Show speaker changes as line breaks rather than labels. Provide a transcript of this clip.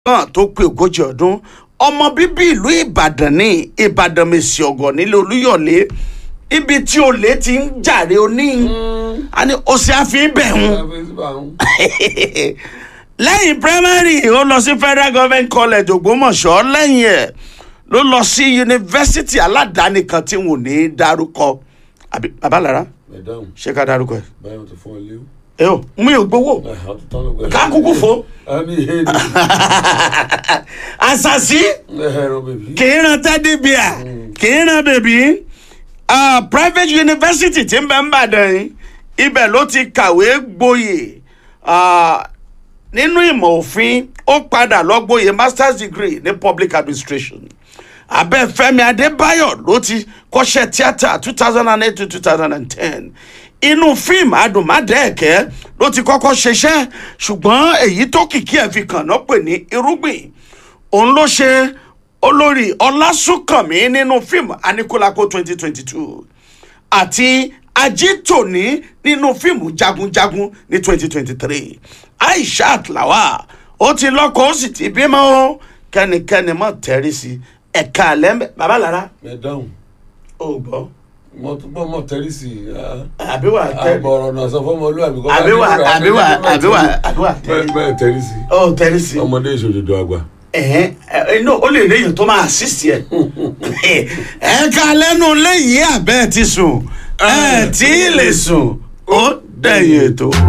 náà tó pé ogójì ọdún ọmọ bíbí ìlú ìbàdàn ní ìbàdàn mèsì ọgọ nílé olúyọ̀lé ibi tí olè ti ń jàre oní àní òsì àfihàn bẹ̀ ń lẹ́yìn primary ó lọ sí federal government college ògbómọ̀ṣọ́ lẹ́yìn ẹ̀ ló lọ sí yunifásitì aládàáni kan tí wọn ò ní í dárúkọ àbí babalára
Madam,
ṣé ká dárúkọ ẹ
báyọ̀ ti fún ọ léwu.
ẹ o mi ò gbowó Ká kúkú fò.
Àmì ìhè ni.
àṣàṣì
Ẹ̀rọ bèbí.
kì í ran tẹ́dí bíà kì í ran bèbí Ah, private university tí ń bẹ ń bàdàn yìí ibẹ̀ ló ti kàwé gboyè Ah, nínú ìmọ̀ òfin ó padà lọ gboyè masters degree ní public administration abẹ́ Fẹ́mi Adébáyọ̀ ló ti kọ́ṣẹ́ tíátà two thousand and eight to two thousand and ten inú fíìmù adùnmádẹ́ẹ̀kẹ́ ló ti kọ́kọ́ ṣiṣẹ́ ṣùgbọ́n èyí tó kìkì ẹ̀ fi kàn náà pè ní irúgbìn òun ló ṣe olórí ọlásùnkànmí nínú fíìmù aníkúlákó twenty twenty two àti ajítòní nínú fíìmù jagunjagun ní twenty twenty three aishat lawal ó ti lọ́kọ ó sì ti bímọ o kẹ́nikẹ́ni mọ̀ tẹ́rí sí ẹ̀ka àlẹ́ bàbá lára
Madam,
ò gbọ́
mo tún bọ́ mọ̀ tẹ́lí sí i.
àbí wà tẹ́rí
Àbọ̀rọ̀ náà sọ fún ọmọlúwàbí kọ́.
àbí wà àbí wà àbí wà àbí wà tẹ́rí
Bẹ́ẹ̀ bẹ́ẹ̀ tẹ́lí sí i.
ó tẹ́rí sí
Ọmọdé ìṣòdodo àgbà.
ẹ̀hẹ́n ẹ̀ inú ó lè léyìn tó máa assist yẹ. ẹ̀ka lẹ́nu léyìí àbẹ́ ti sùn ẹ̀ tí ì lè sùn ó dẹ̀yìn ètò.